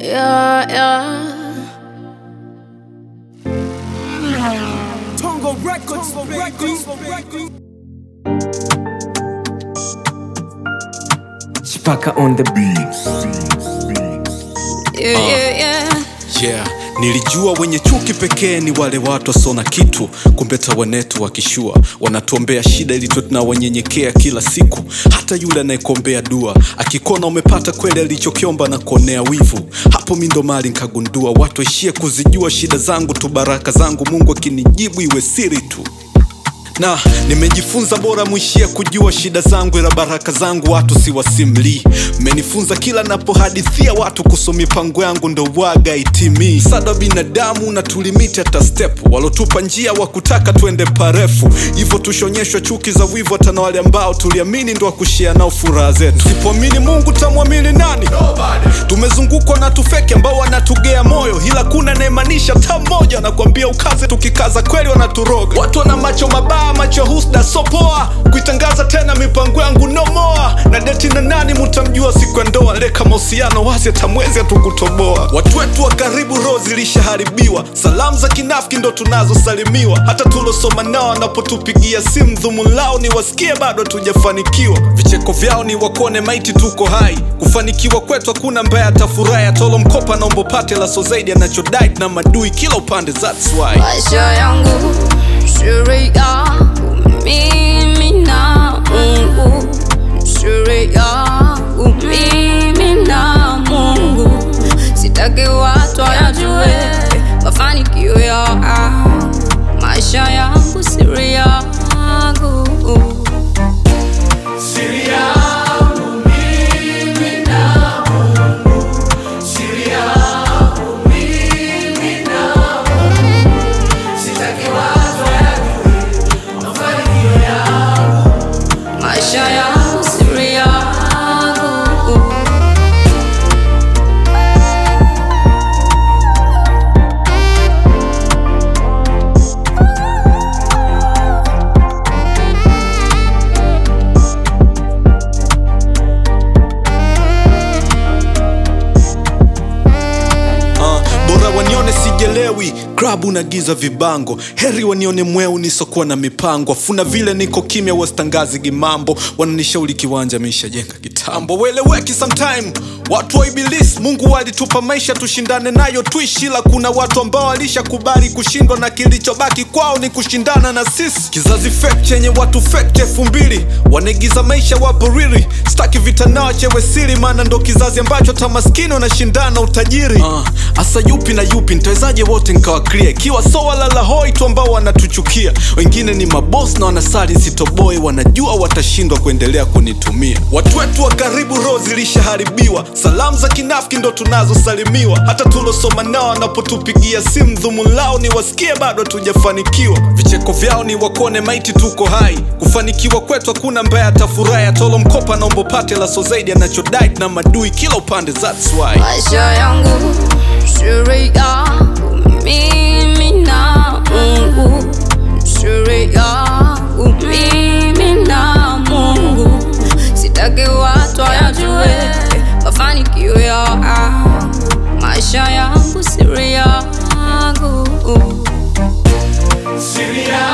Yeah, yeah. Tongo Records, Records, Chipaka on the beat. Yeah, yeah, yeah. Yeah, nilijua wenye chuki pekee ni wale watu wasona kitu, kumbe tawanetu wakishua wanatuombea shida ili tuwe tunawanyenyekea kila siku. Hata yule anayekuombea dua akikona umepata kweli alichokiomba na kuonea wivu, hapo mi ndo mali nkagundua watu waishie kuzijua shida zangu tu, baraka zangu Mungu akinijibu iwe siri tu na nimejifunza bora mwishia kujua shida zangu ila baraka zangu watu siwasimlii mmenifunza kila napohadithia watu kuhusu mipango yangu ndo waga itimii sada binadamu na tulimiti hata step walotupa njia wa kutaka twende parefu hivyo tushonyeshwa chuki za wivu hata na wale ambao tuliamini ndo wakushia nao furaha zetu sipoamini mungu tamwamini nani tumezungukwa na tufeki ambao wanatugea moyo ila kuna naemanisha ta mmoja anakuambia ukaze tukikaza kweli wanaturoga watu wana macho mabaya macho husda sopoa kuitangaza tena mipango yangu nomoa na deti na nani mutamjua siku ya ndoa leka mahusiano wazi atamwezi hatukutoboa watu wetu wa karibu roho zilishaharibiwa salamu za kinafiki ndo tunazosalimiwa hata tulosoma nao wanapotupigia simu dhumu lao ni wasikie bado hatujafanikiwa vicheko vyao ni wakone maiti tuko hai kufanikiwa kwetu hakuna mbaya atafurahi atolo mkopa naombo pate laso zaidi anachodai na madui kila upande that's why maisha yangu siri yangu mimi na Mungu, siri yangu mimi na Mungu. Sitaki watu wayajue mafanikio ya maisha yangu, siri yangu maisha yangu, siri yangu Uh, bora wanione sijelewi klabu na giza vibango heri wanione mweu nisokuwa na mipango afuna vile niko kimya wasitangazi gimambo wananishauri kiwanja mishajenga kitambo weleweki sometime watu wa ibilisi mungu walitupa maisha tushindane nayo tuishi ila kuna watu ambao walishakubali kushindwa na kilichobaki kwao ni kushindana na sisi kizazi fake chenye watu fake elfu mbili wanaigiza maisha wapo riri staki vita nao chewe siri maana ndo kizazi ambacho hata maskini wanashindana utajiri uh, asa yupi na yupi nitawezaje wote nkawa clear ikiwa so walala hoi tu ambao wanatuchukia wengine ni mabos na wanasali sitoboi wanajua watashindwa kuendelea kunitumia watu wetu wa karibu roho zilishaharibiwa salamu za kinafiki ndo tunazosalimiwa hata tulosoma nao wanapotupigia simu dhumu lao ni wasikie bado hatujafanikiwa vicheko vyao ni wakone maiti tuko hai kufanikiwa kwetu hakuna mbaya atafurahi atolo mkopa naombo pate laso zaidi anachodai na madui kila upande that's why maisha yangu, siri yangu mimi na Mungu, siri yangu mimi na Mungu. Sitaki watu wayajue mafanikio ya maisha yangu, siri yangu Siri yangu